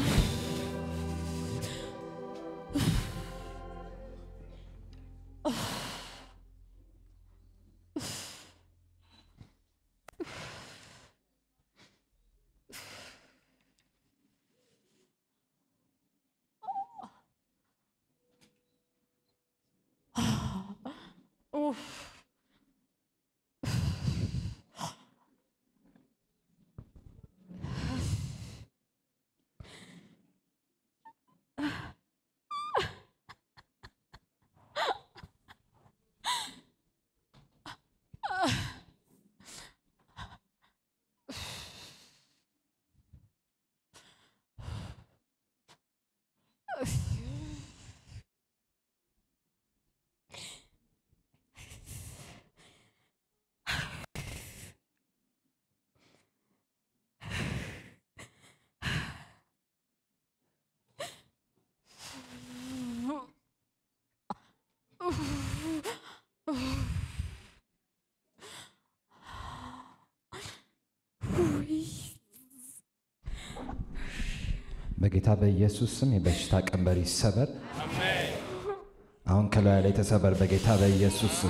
በጌታ በኢየሱስ ስም የበሽታ ቀንበር ይሰበር። አሁን ከላዩ ላይ ተሰበር በጌታ በኢየሱስ ስም።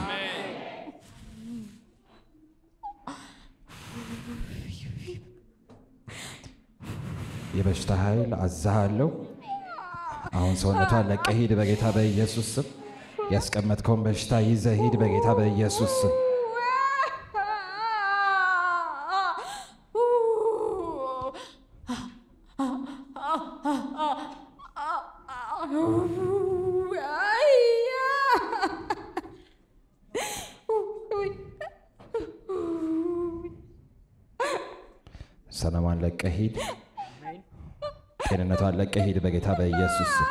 የበሽታ ኃይል አዛሃለሁ። አሁን ሰውነቷን ለቀህ ሂድ በጌታ በኢየሱስ ስም። ያስቀመጥከውን በሽታ ይዘህ ሂድ በጌታ በኢየሱስ ስም። ሰላሟን ለቀህ ሂድ። ጤንነቷን ለቀህ ሂድ በጌታ በኢየሱስ ስም።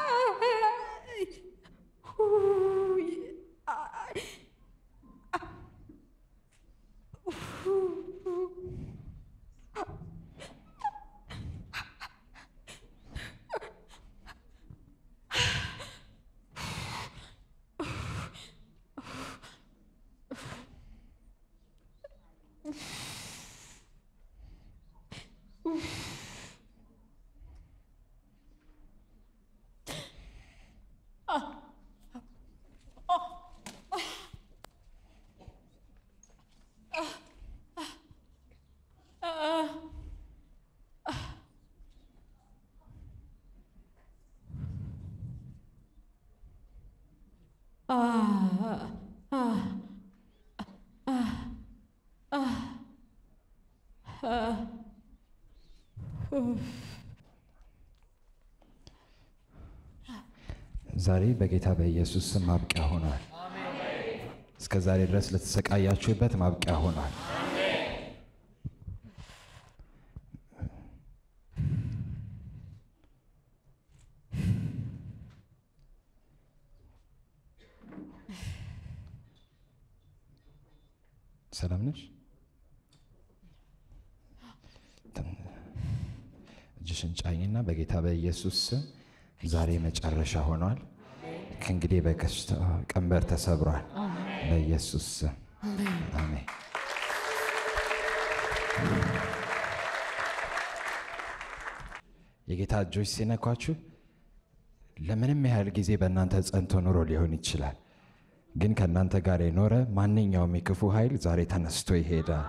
ዛሬ በጌታ በኢየሱስ ስም ማብቂያ ሆኗል። እስከ ዛሬ ድረስ ለተሰቃያችሁበት ማብቂያ ሆኗል። ሰላም ነሽ? እጅሽን ጫኝና በጌታ በኢየሱስ ስም ዛሬ መጨረሻ ሆኗል። ከእንግዲህ በከሽታ ቀንበር ተሰብሯል። በኢየሱስ ስም አሜን። የጌታ እጆች ሲነኳችሁ ለምንም ያህል ጊዜ በእናንተ ጸንቶ ኑሮ ሊሆን ይችላል። ግን ከእናንተ ጋር የኖረ ማንኛውም የክፉ ኃይል ዛሬ ተነስቶ ይሄዳል።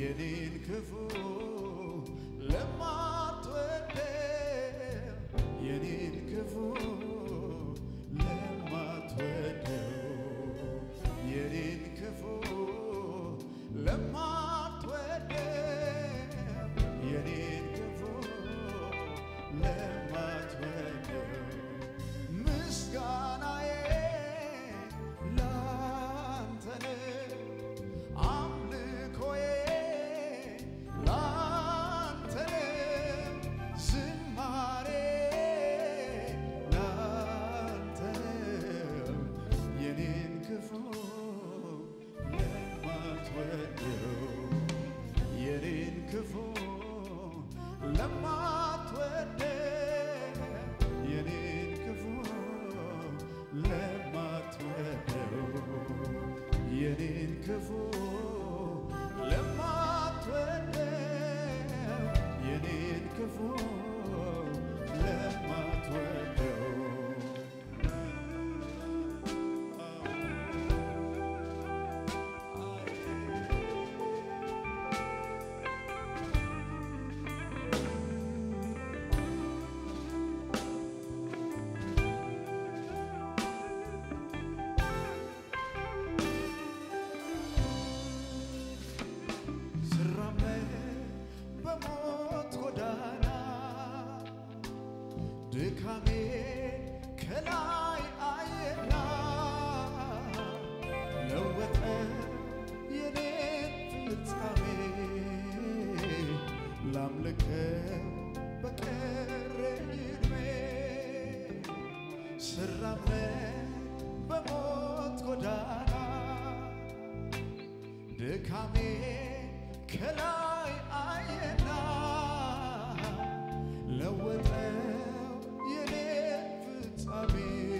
የኔን ክፉ ለማትወደው የኔን ክፉ ለማትወደው የኔን ክፉ ለማትወደው የኔን ክፉ ለማትወደው ምስጋናዬ ላንተ ነው። አምልኮዬ ላንተ ነው። ዝማሬ ላንተ ነው። የኔን ክፉ ለማትወደው የኔን ክፉ ለማትወደው የኔን ክፉ ለማትወደው የኔን ክፉ ለማትወደው የኔን ክፉ ለማትወደው ስራመድ በሞት ጎዳና ድካሜ ከላይ አየና ለወጠ የኔን ፍጻሜ ላምልከው በቀረኝ ዕድሜ ስራመድ በሞት ጎዳና ድካሜ ከላይ አየና ለወጠው የኔን ፍጻሜ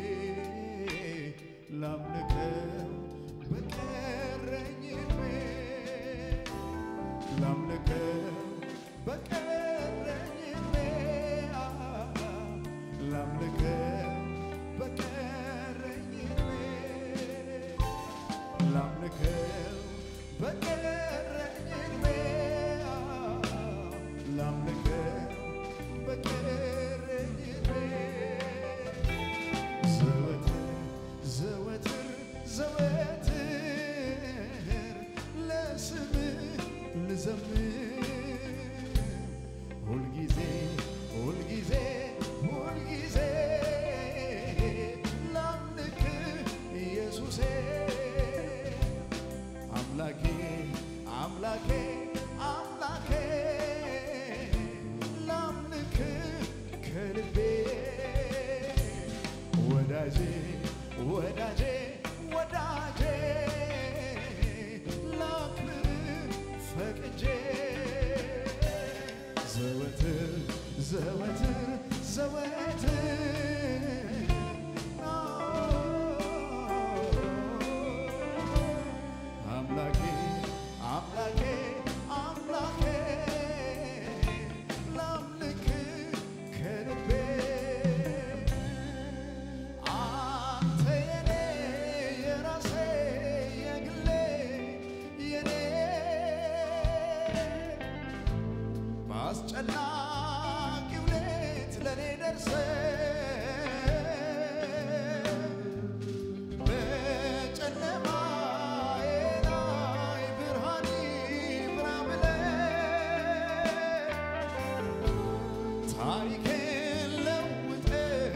ላምልከው በቀረኝ ዕድሜ ላምልከው በቀረኝ ዕድሜ ላምልከው በቀረኝ ዕድሜ ላምልከው በቀረኝ ዕድሜ ላምልከው በቀረኝ ዕድሜ ዘወትር ዘወትር ዘወትር ለስምህ ልዘምር ሁልጊዜ ሁልጊዜ ሁልጊዜ ላምልክህ ኢየሱሴ አምላኬ አምላኬ አምላኬ ላምልክህ ከልቤ ወዳጄ ወዳጄ ወዳጄ ላክብርህ ፈቅጄ ዘወትር ዘወትር ዘወትር አምላኬ አምላኬ አምላኬ ላምልክህ ከልቤ አንተ የኔ የራሴ የግሌ የኔ በአስጨናቂው ሌት ለኔ ደርሰህ በጨለማዬ ላይ ብርሃን ይብራ ብለህ ታሪኬን ለውጠህ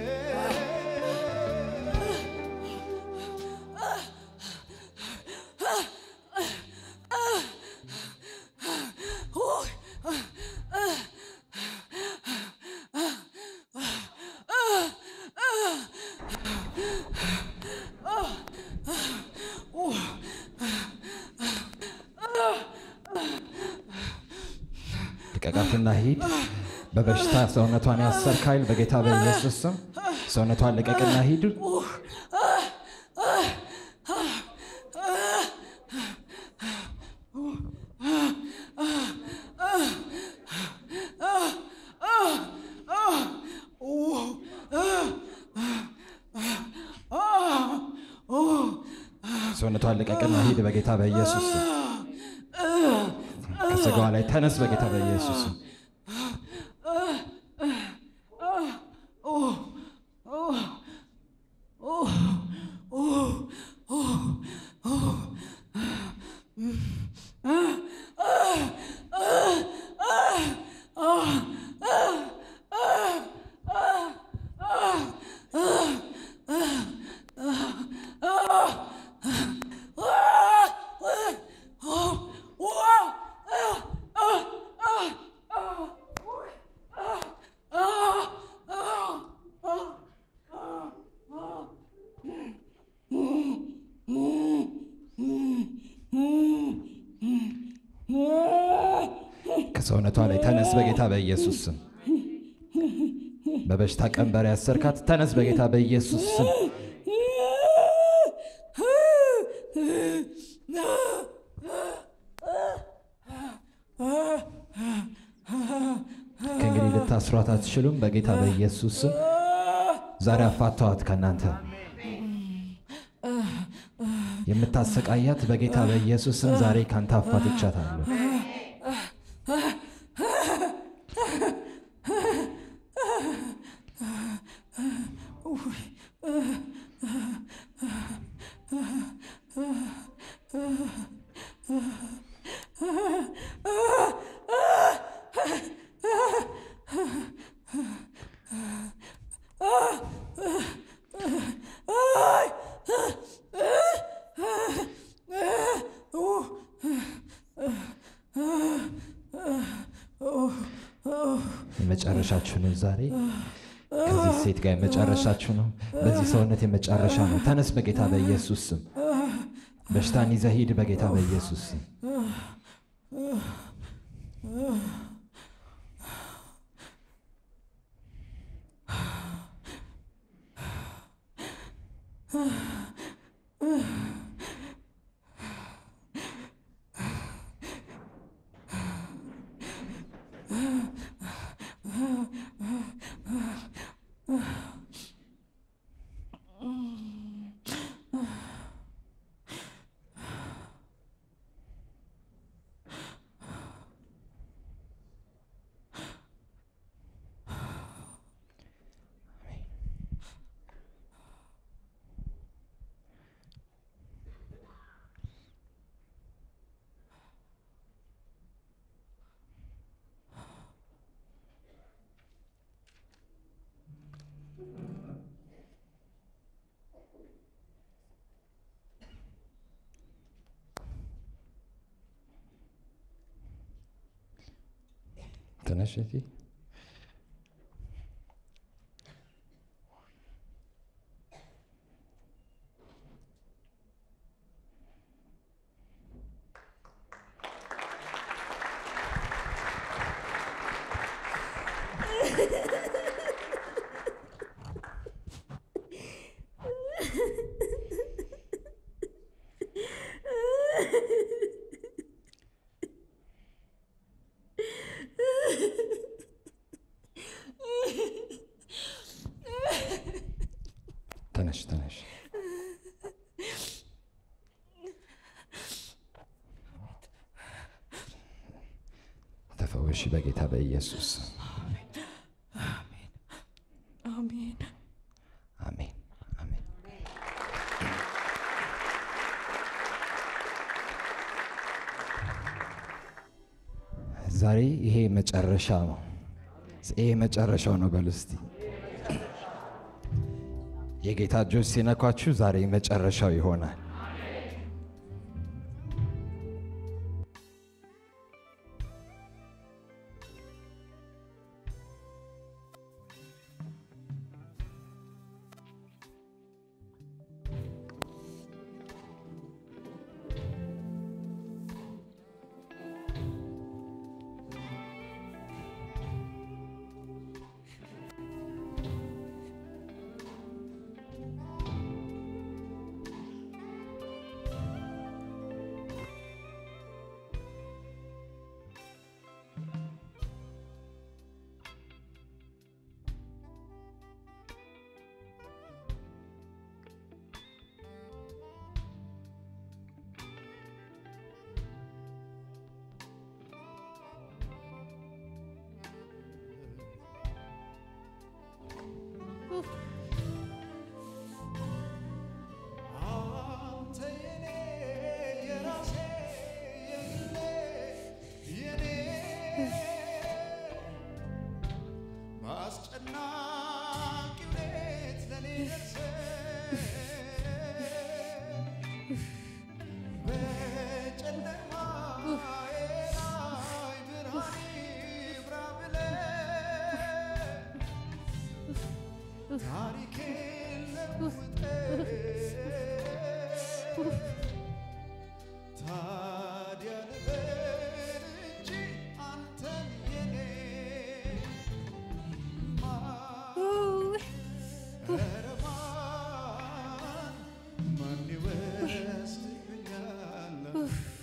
ልቀቃትና ሂድ። በበሽታ ሰውነቷን ያሰርክ ኃይል በጌታ በኢየሱስ ስም ሰውነቷን ልቀቅና ሂድ። ሰውነቷን ልቀቅና ሂድ በጌታ በኢየሱስ ስም ከስጋዋ ላይ ተነስ በጌታ በኢየሱስ ስም። ከሰውነቷ ላይ ተነስ በጌታ በኢየሱስ ስም። በበሽታ ቀንበር ያሰርካት ተነስ በጌታ በኢየሱስ ስም። ከእንግዲህ ልታስሯት አትችሉም በጌታ በኢየሱስ ስም። ዛሬ አፋተዋት ከእናንተ የምታሰቃያት በጌታ በኢየሱስ ስም ዛሬ ካንተ አፋትቻታለሁ። የመጨረሻችሁ ነው ዛሬ ከዚህ ሴት ጋር የመጨረሻችሁ ነው። በዚህ ሰውነት የመጨረሻ ነው። ተነስ በጌታ በኢየሱስ ስም። በሽታን ይዘህ ሂድ በጌታ በኢየሱስ ስም። ተነሽ እህቴ። ተነሽ ተነሽ። ተፈወሺ በጌታ በኢየሱስ አሜን አሜን አሜን። ዛሬ ይሄ መጨረሻ ነው። ይሄ መጨረሻው ነው። በሉ እስቲ የጌታ እጆች ሲነኳችሁ ዛሬ መጨረሻው ይሆናል። በአስጨናቂ ቤት ለኔ ደርሰህ በጨለማዬ ላይ ብርሃን ይብራ ብለህ ታሪኬን ለውጠህ ታዲያ ልበል እንጂ አንተን የኔ ማን ኧረ ማን ማን ይወስድብኛል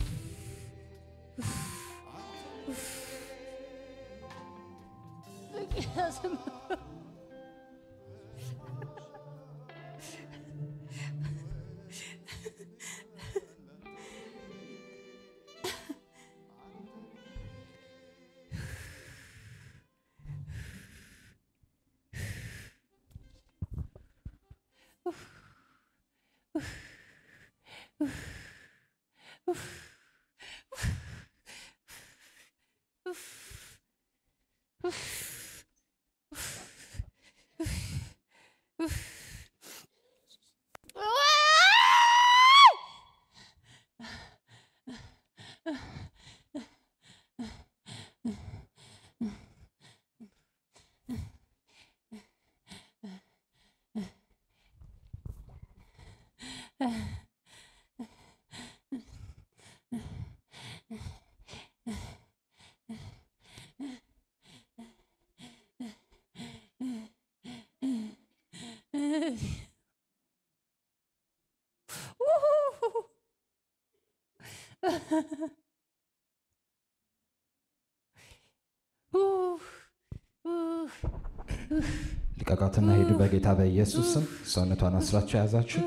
ልቀቃትና ሂዱ በጌታ በኢየሱስ ስም። ሰውነቷን አስራችሁ የያዛችሁ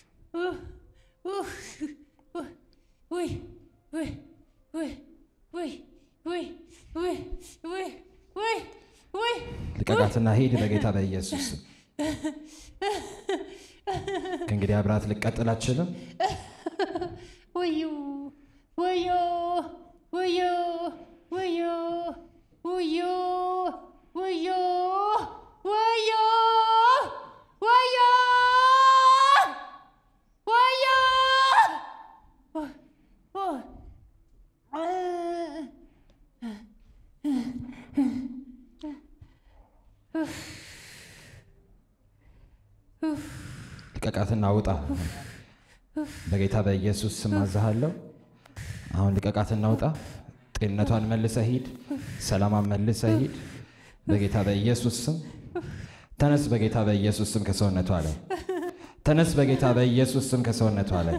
ውይ ውይ ውይ ውይ ውይ ውይ ውይ ውይ ውይ ልቀቃትና ሂድ በጌታ በኢየሱስ ስም። ከእንግዲህ አብራት ልቀጥል አችልም። ወዮ ወዮ ወዮ ወዮ ወዮ ወዮ ወዮ ወዮ ወዮ ልቀቃትና ውጣ በጌታ በኢየሱስ ስም አዝሃለሁ። አሁን ልቀቃትና ውጣ። ጤንነቷን መልሰ ሂድ። ሰላሟን መልሰ ሂድ በጌታ በኢየሱስ ስም። ተነስ በጌታ በኢየሱስ ስም ከሰውነቷ ላይ ተነስ በጌታ በኢየሱስ ስም ከሰውነቷ ላይ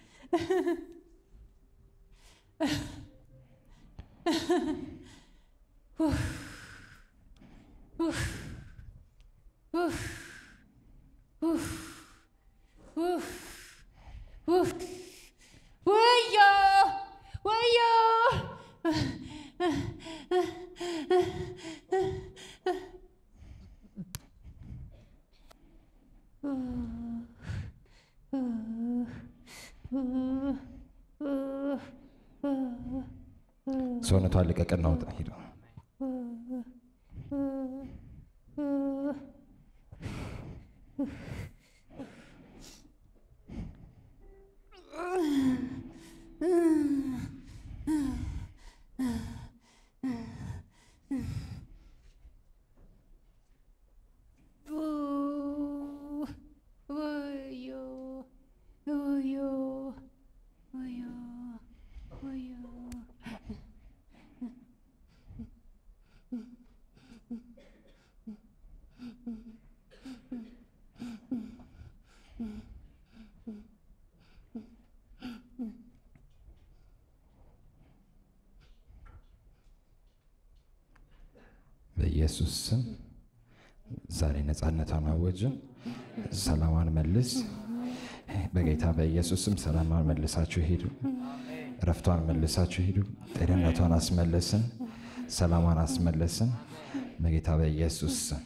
ወዮ ወዮ ሰውነቷን ልቀቅና ውጣ ሂድ። ወዮ ወዮ ወዮ ወዮ በኢየሱስ ስም ዛሬ ነፃነቷን አወጅን። ሰላሟን መልስ። በጌታ በኢየሱስ ስም ሰላሟን መልሳችሁ ሂዱ። እረፍቷን መልሳችሁ ሂዱ። ጤንነቷን አስመለስን። ሰላሟን አስመለስን። በጌታ በኢየሱስ ስም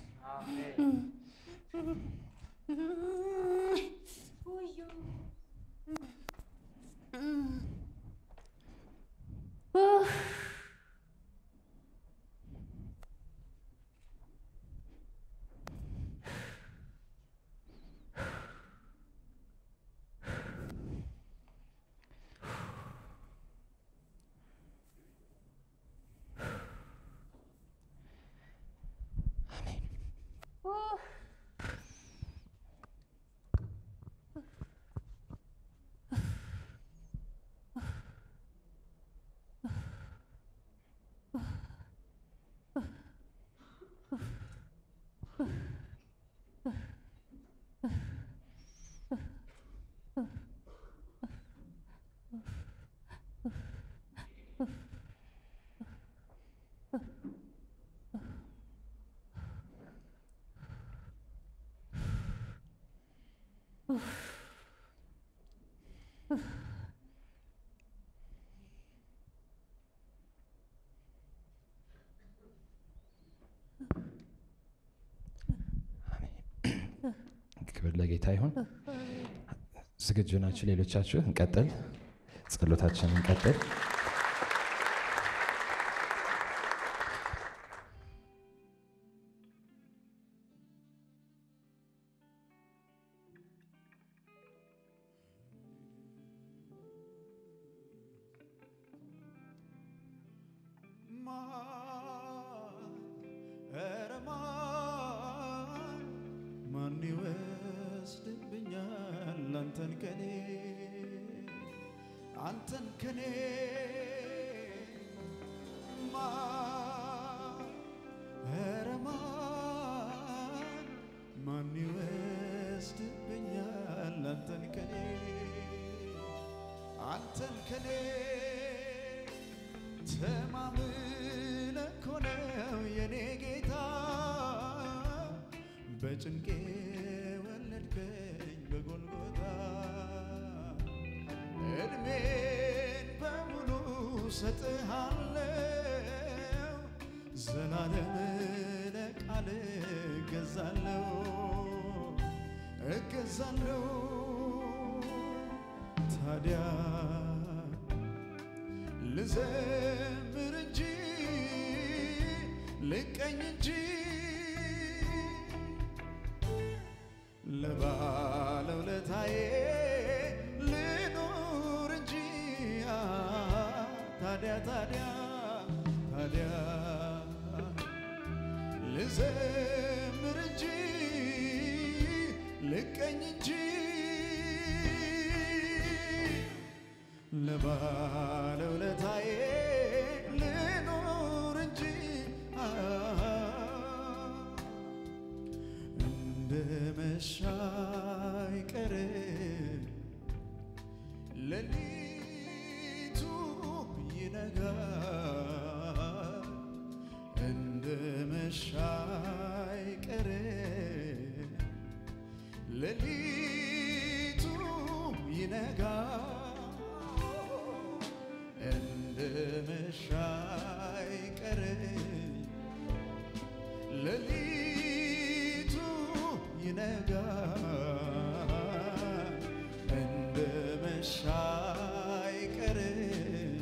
ለጌታ ይሁን። ዝግጁ ናችሁ? ሌሎቻችሁ እንቀጥል፣ ጸሎታችንን እንቀጥል። ማን ኧረ ማን ማን ይወስድብኛል አንተን ከኔ አንተን ከኔ ማን ኧረ ማን ማን ይወስድብኛል አንተን ከኔ አንተን ከኔ ተማምነ እኮ ነው የኔ ጌታ በጭንቄ ወለድከኝ በጎልጎታ እድሜን በሙሉ ሰጥሃለው ዘላለም ለቃል እገዛለው እገዛለው ታዲያ ልዘምር እንጂ ልቀኝ እንጂ ለባለውለታዬ ልኑር እንጂ አ፣ ታዲያ ታዲያ ታዲያ ልዘምር እንጂ ልቀኝ እንጂ ለባለውለታዬ ልኑር እንጂ አ፣ እንደ መሻ አይቀርም ሌሊቱ ይነጋል እንደ መሻ አይቀርም ሌሊቱ ይነጋል እንደ መሻ አይቀርም ሌሊቱ ይነጋል እንደ መሻ አይቀርም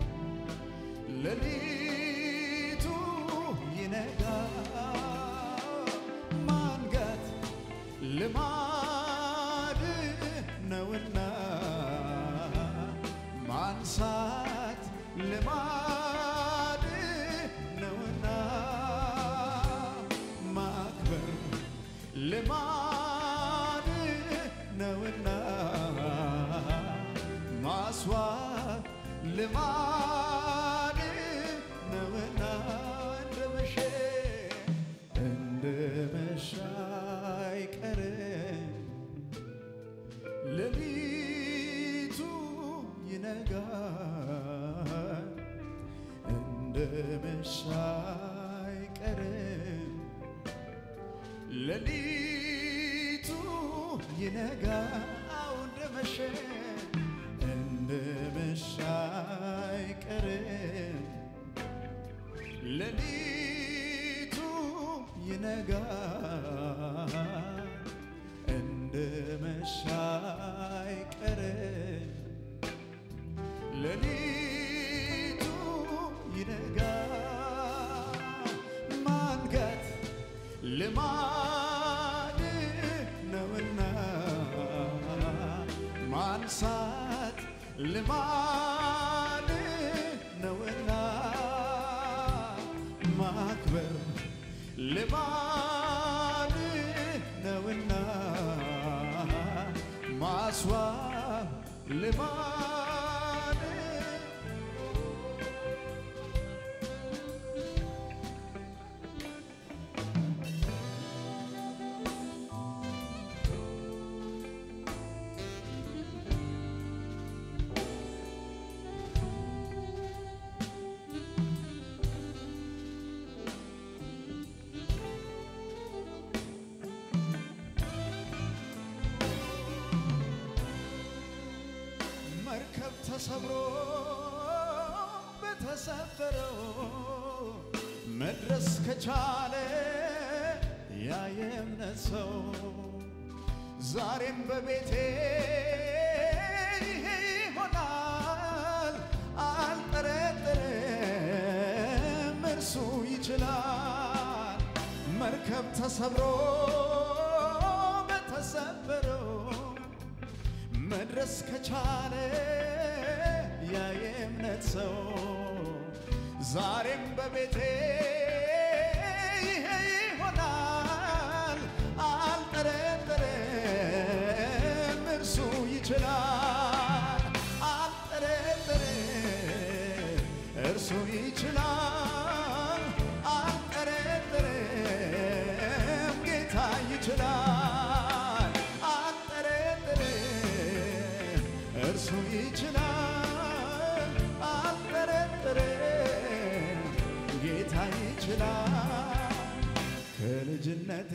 ሌሊቱ ይነጋል ማንጋት ልማድ ነውና ማንሳት ልማድ ነውና ማክበር ልማድ ነውና ማስዋብ ልማድ ነውና እንደ መሸ እንደ መሻ አይቀርም ሌሊቱ ይነጋል እንደ መሻ አይቀርም ሌሊቱ ይነጋል አዎ እንደ መሸ እንደ መሻ አይቀርም ሌሊቱ ይነጋል እንደ መሻ አይቀርም ሌሊቱ ይነጋል ማንጋት ልማድ ነውና ማንሳት ልማድ ነውና ማክበር ልማድ ነውና ማስዋብ ልማድ መርከብ ተሰብሮ በተሰበረው መድረስ ከቻለ ያ የእምነት ሰው ዛሬም በቤቴ ይሆናል አልጠረጥርም እርሱ ይችላል መርከብ ተሰብሮ በተሰበረው መድረስ ከቻለ ያ የእምነት ሰው ዛሬም በቤቴ ይሄ ይሆናል አልጠረጥርም እርሱ ይችላል አልጠረጥርም እርሱ ይችላል አልጠረጥርም ጌታ ይችላል አልጠረጥርም እርሱ ይችላል አልጠረጥርም ጌታ ይችላል ከልጅነቴ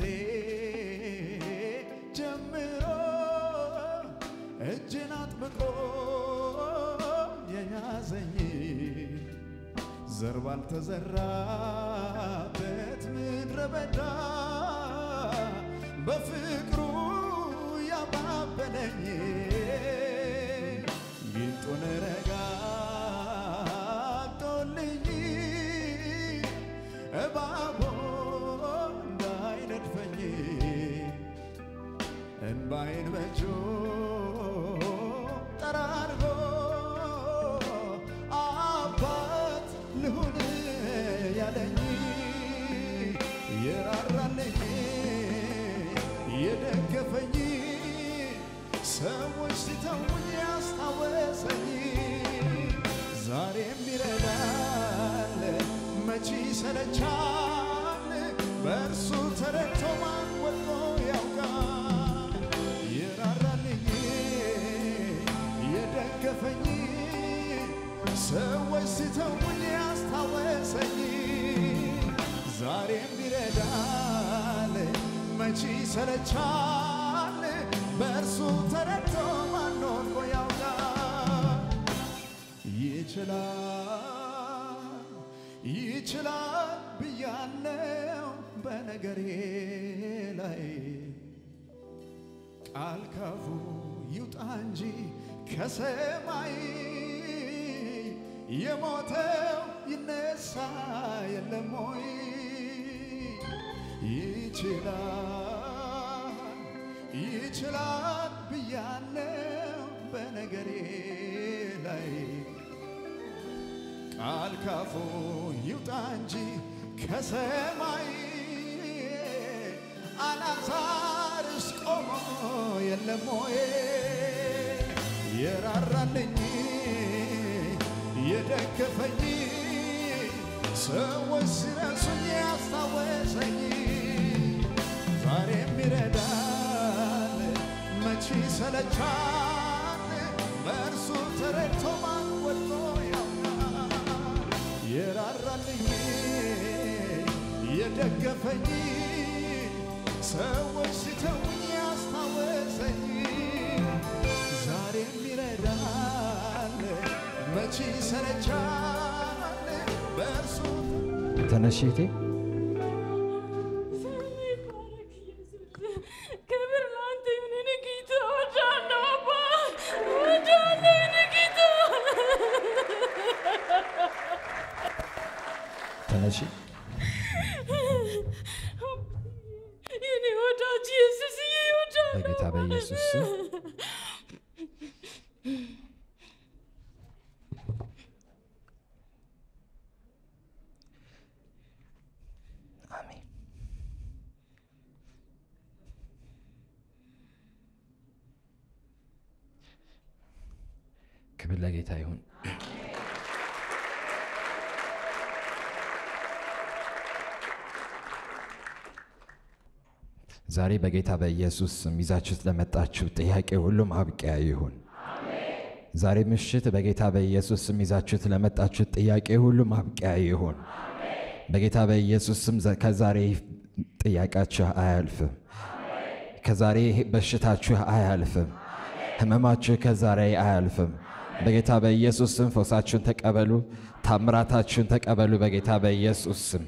ጀምሮ እጅን አጥብቆ የያዘኝ ዘር ባልተዘራበት ምድረ በዳ በፍቅሩ ያባበለኝ ጊንጡን ረጋግጦልኝ እባቦ እንዳይነድፈኝ እንባይን በእጁ ጠራርጎ አባት ልሁን ያለኝ የራራልኝ የደገፈኝ ሰዎች ሲተውኝ ያስታወሰኝ ዛሬም ይረዳል መቼ ሰለቻል በእርሱ ተረድቶ ማን ወጥቶ ያውቃል የራራልኝ የደገፈኝ ሰዎች ሲተውኝ ያስታወሰኝ ዛሬም ይረዳል መቼ ሰለቻል በእርሱ ተረድቶ ማን ወጥቶ ያውቃል ይችላል ይችላል ብያለው በነገሬ ላይ ቃል ካፉ ይውጣ እንጂ ከሰማይ የሞተው ይነሳ የለም ወይ? ይችላል ይችላል ብያለው በነገሬ ላይ ቃል ካፉ ይውጣ እንጂ ከሰማይ አልዓዛርስ ቆሞ የለም ወይ? የራራልኝ የደገፈኝ ሰዎች ሲረሱኝ ያስታወሰኝ ዛሬም ይረዳል መቼ ሰለቻል በእርሱ ተረድቶ ማን ወጥቶ ያውቃል የራራልኝ የደገፈኝ ሰዎች ሲተውኝ ያስታወሰኝ ዛሬም ይረዳል መቼ ሰለቻል በእርሱ ተነሽ እህቴ። ክብር ለአንተ ይሁን የኔ ጌታ። እወድሃለሁ አባ፣ እወድሃለሁ የኔ ጌታ። ተነሺ። የኔ ወዳጅ ኢየሱስዬ እወድሃለሁ በጌታ በኢየሱስ ስም አሜን። ክብር ለጌታ ይሁን። ዛሬ በጌታ በኢየሱስ ስም ይዛችሁት ለመጣችሁ ጥያቄ ሁሉ ማብቂያ ይሁን። ዛሬ ምሽት በጌታ በኢየሱስ ስም ይዛችሁት ለመጣችሁ ጥያቄ ሁሉ ማብቂያ ይሁን። በጌታ በኢየሱስ ስም ዘ- ከዛሬ ጥያቄያችሁ አያልፍም። ከዛሬ በሽታችሁ አያልፍም። ህመማችሁ ከዛሬ አያልፍም። በጌታ በኢየሱስ ስም ፈውሳችሁን ተቀበሉ። ታምራታችሁን ተቀበሉ። በጌታ በኢየሱስ ስም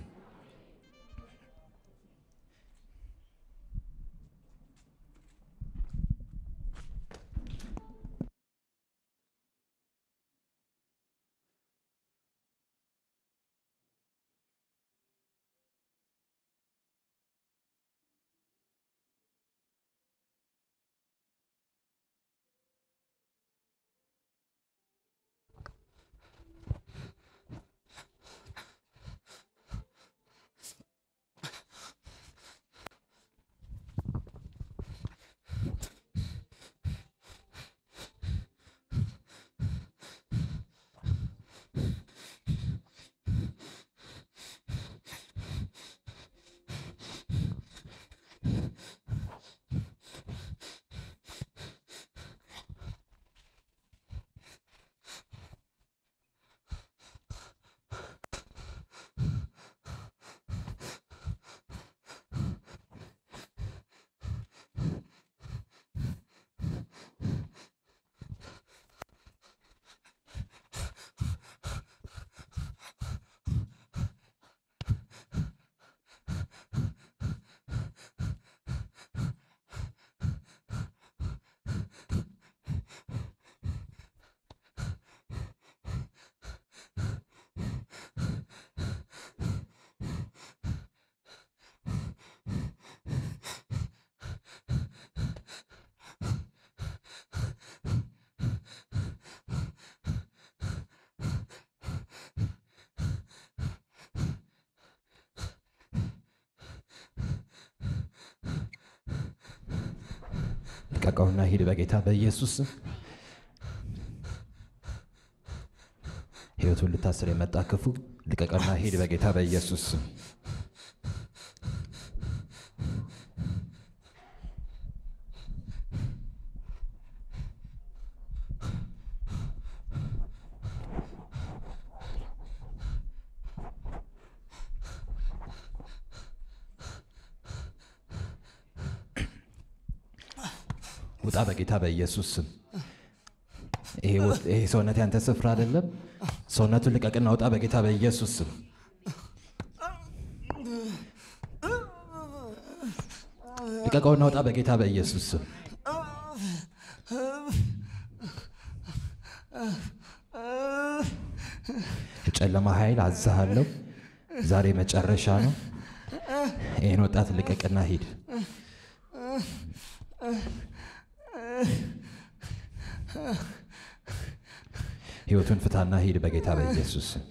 ልቀቀውና ሂድ በጌታ በኢየሱስ ስም። ህይወቱን ልታስር የመጣ ክፉ ልቀቀውና ሂድ በጌታ በኢየሱስ ስም። ውጣ በጌታ በኢየሱስ ስም። ይሄ ውስጥ- ይሄ ሰውነት ያንተ ስፍራ አይደለም። ሰውነቱን ልቀቅና ውጣ በጌታ በኢየሱስ ስም። ልቀቀውና ውጣ በጌታ በኢየሱስ ስም። የጨለማ ኃይል አዛሃለሁ። ዛሬ መጨረሻ ነው። ይህን ወጣት ልቀቅና ሂድ። ህይወቱን ፍታና ሂድ በጌታ በኢየሱስ ስም።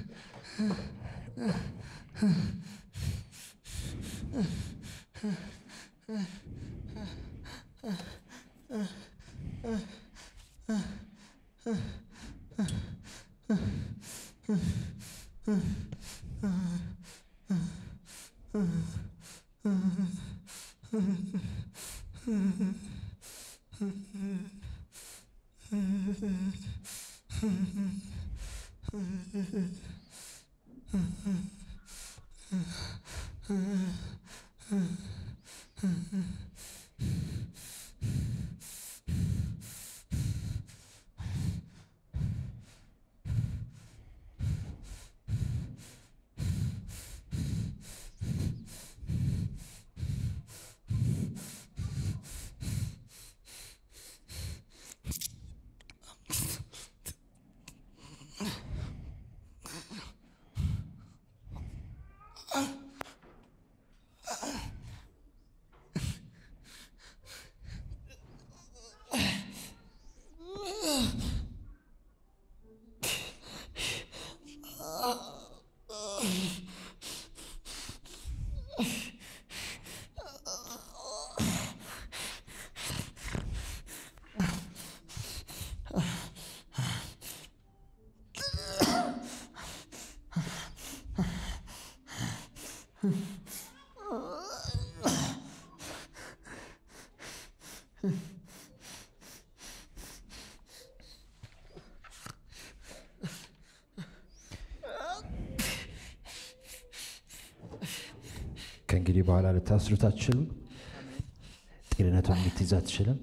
ከእንግዲህ በኋላ ልታስሩት አትችሉም። ጤንነቱን ልትይዝ አትችልም።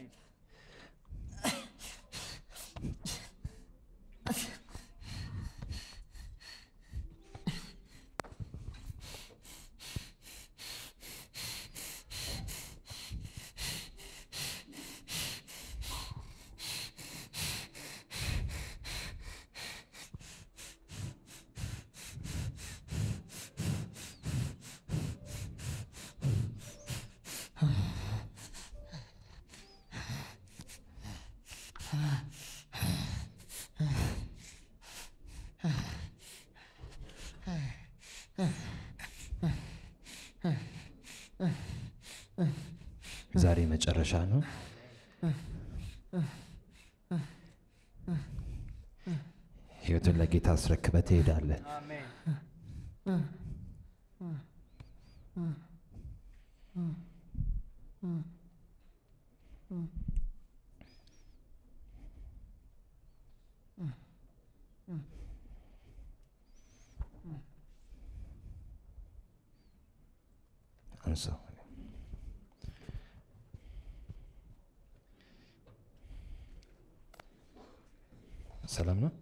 ዛሬ መጨረሻ ነው። ህይወቱን ለጌታ አስረክበህ ትሄዳለህ። አንሳው። ሰላም ነው።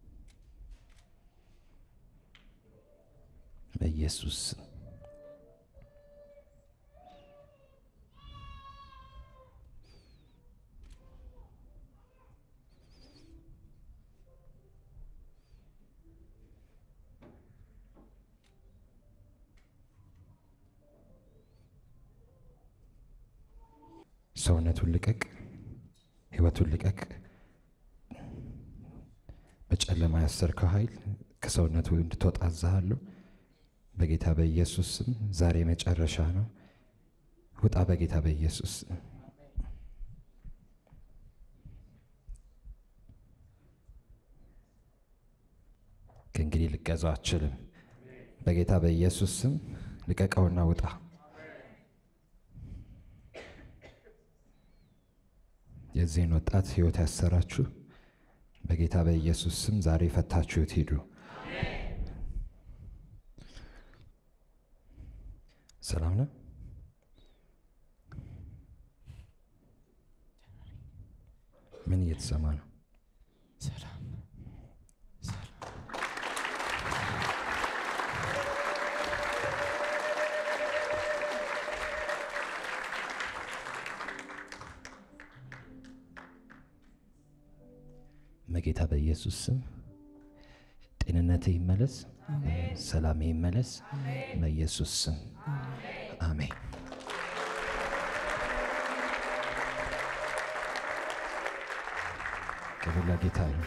በኢየሱስ ስም ሰውነቱን ልቀቅ፣ ህይወቱን ልቀቅ። በጨለማ ያሰርከው ኃይል ከሰውነቱ እንድትወጣ አዝሃለሁ። በጌታ በኢየሱስ ስም ዛሬ መጨረሻ ነው። ውጣ በጌታ በኢየሱስ ስም። ከእንግዲህ ልገዛው አችልም። በጌታ በኢየሱስ ስም ልቀቀውና ውጣ። የዚህን ወጣት ህይወት ያሰራችሁ በጌታ በኢየሱስ ስም ዛሬ ፈታችሁት ሂዱ። ሰላም ነው። ምን እየተሰማ ነው? ሰላም በጌታ በኢየሱስ ስም ጤንነትህ ይመለስ፣ ሰላም ይመለስ። በኢየሱስ ስም አሜን። ክብር ለጌታ ይሁን።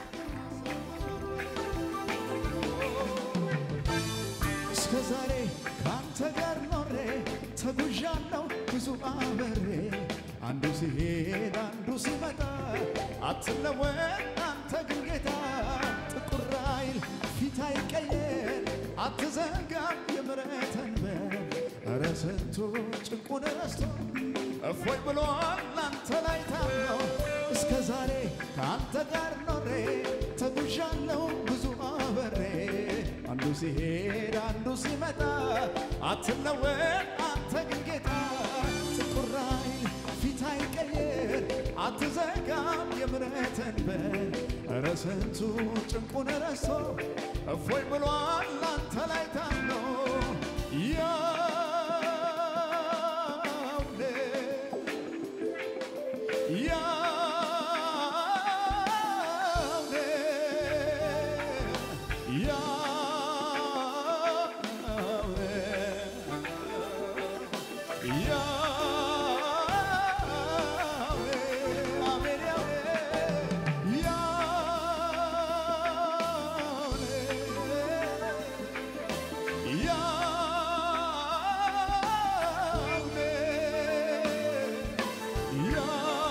እስከ ዛሬ ከአንተ ጋር ኖሬ ተጉዣለሁ ብዙ አበሬ አንዱ ሲሄድ አንዱ ሲመጣ አትለወጥ አንተ ግን ጌታ ጥቁር አይል ፊት አይቀየር አትዘጋም የምሕረትን በር ኧረ ስንቱ ጭንቁን ረስቶ እፎይ ብሏል አንተ ላይ ታምኖ እስከ ዛሬ ከአንተ ጋር ኖሬ ተጉዣለሁ ብዙ አበሬ አንዱ ሲሄድ አንዱ ሲመጣ አትለወጥ አንተ ግን ጌታ ጥቁር አይል ፊት አይቀየር አትዘጋም የምሕረትን በር ኧረ ስንቱ ጭንቁን ረስቶ እፎይ ብሏል አንተ ላይ ታምኖ ያውኔ ያውኔ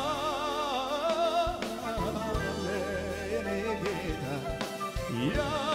Yeah.